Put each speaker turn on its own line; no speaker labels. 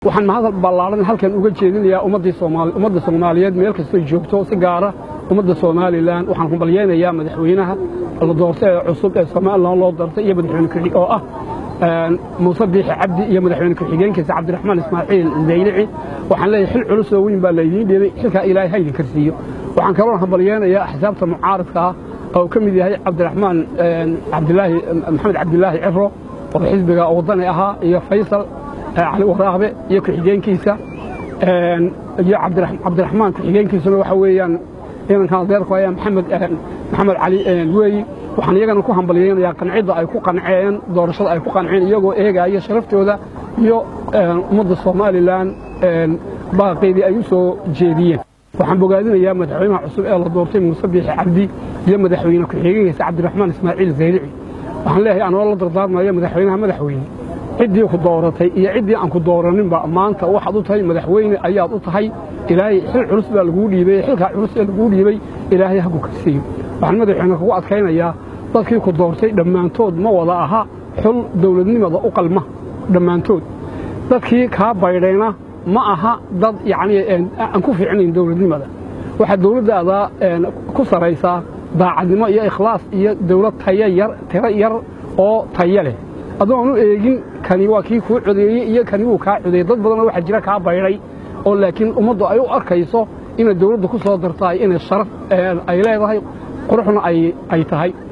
waxaan mahadal ballaaran halkan uga jeedinayaa ummadda soomaaliyeed meel kastoo joogto si gaara ummadda somalilan waxaan kumbalyeynayaa madaxweynaha la doortay ee cusub ee somalilan loo doortay iyo madaxweyne ku oo ah muuse biixi cabdi iyo madaxweyne ku-xigeenkiisa cabdiraxmaan ismaaciil zaylici waxaan leeyahay xil culus oo weyn baa laydiin dheebay xilkaa ilaahay haydin karsiiyo waxaan kaloo hambalyeynayaa axsaabta mucaaradka ah oo ka mid yahay cabdiraxmaan cabdilaahi maxamed cabdilaahi ciro oo xisbiga wadani ahaa iyo faysal cali waraaqbe iyo ku-xigeenkiisa iyo cabdiraxmaan ku-xigeenkiisuna waxa weeyaan ciidankan adeerku ayaa maxamed maxamed cali weeyi waxaan iyagana ku hambalyeynayaa qancidda ay ku qanceen doorashada ay ku qanceen iyagoo eegaya sharaftooda iyo ummadda somalilan baaqeedii ay u soo jeediyeen waxaan bogaadinayaa madaxweynaha cusub ee la doortay muuse biixi cabdi iyo madaxweyne ku-xigeenkiisa cabdiraxmaan ismaaciil zaylici waxaan leeyahay anoo la dardaarmayo madaxweynaha madaxweyne ciddii ku dooratay iyo ciddii aan ku dooraninba maanta waxaad u tahay madaxweyne ayaad u tahay ilaahay xil culus baa laguu dhiibay xilkaa culus ee laguu dhiibay ilaahay ha ku karsiiyo waxaan madaxweyne kugu adkaynayaa dadkii ku doortay dhammaantood ma wada aha xul dawladnimada u qalma dhammaantood dadkii kaa baydhayna ma aha dad yacnii aan ku fiicnayn dawladnimada waxaa dawladdaada ku saraysaa daacadnimo iyo ikhlaas iyo dawlad tayo yar tiro yar oo tayo leh adoon u eegin kani waa kii kuu codeeyey iyo kani wuu kaa codeeyey dad badanoo waxaa jira kaa baydhay oo laakiin ummaddu ay u arkayso inay dawladda ku soo dartaay inay sharaf ay leedahay quruxna ay tahay